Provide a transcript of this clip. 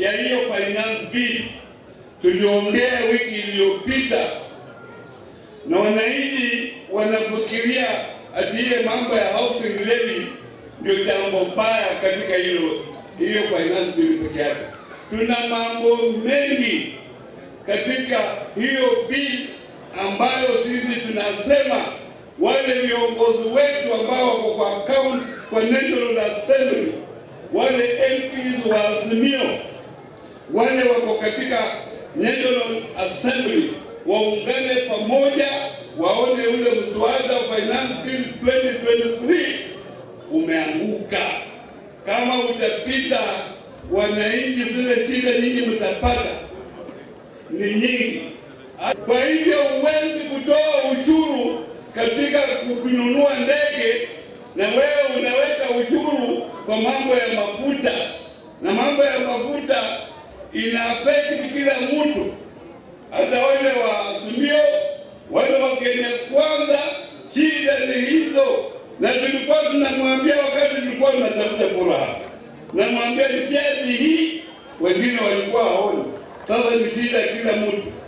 ya hiyo finance bill tuliongea wiki iliyopita, na wananchi wanafikiria ati ile mambo ya housing levy ndio jambo mbaya katika hilo hiyo finance bill peke yake. Tuna mambo mengi katika hiyo bill ambayo sisi tunasema wale viongozi wetu ambao wako kwa account kwa National Assembly, wale MPs wa Azimio, wale wako katika National Assembly waungane pamoja, waone ule mswada wa finance bill 2023 umeanguka. Kama utapita, wananchi, zile shida nyingi mtapata ni nyingi. Kwa hivyo huwezi kutoa ushuru katika kununua ndege na wewe unaweka ushuru kwa mambo ya mafuta, na mambo ya mafuta ina affect kila mtu, hata wale wa Azimio, wale wa Kenya Kwanza. Shida ni hizo, na tulikuwa tunamwambia wakati tulikuwa tunatafuta kura hapa, namwambia njia ni hii, wengine walikuwa haoni. Sasa ni shida kila mtu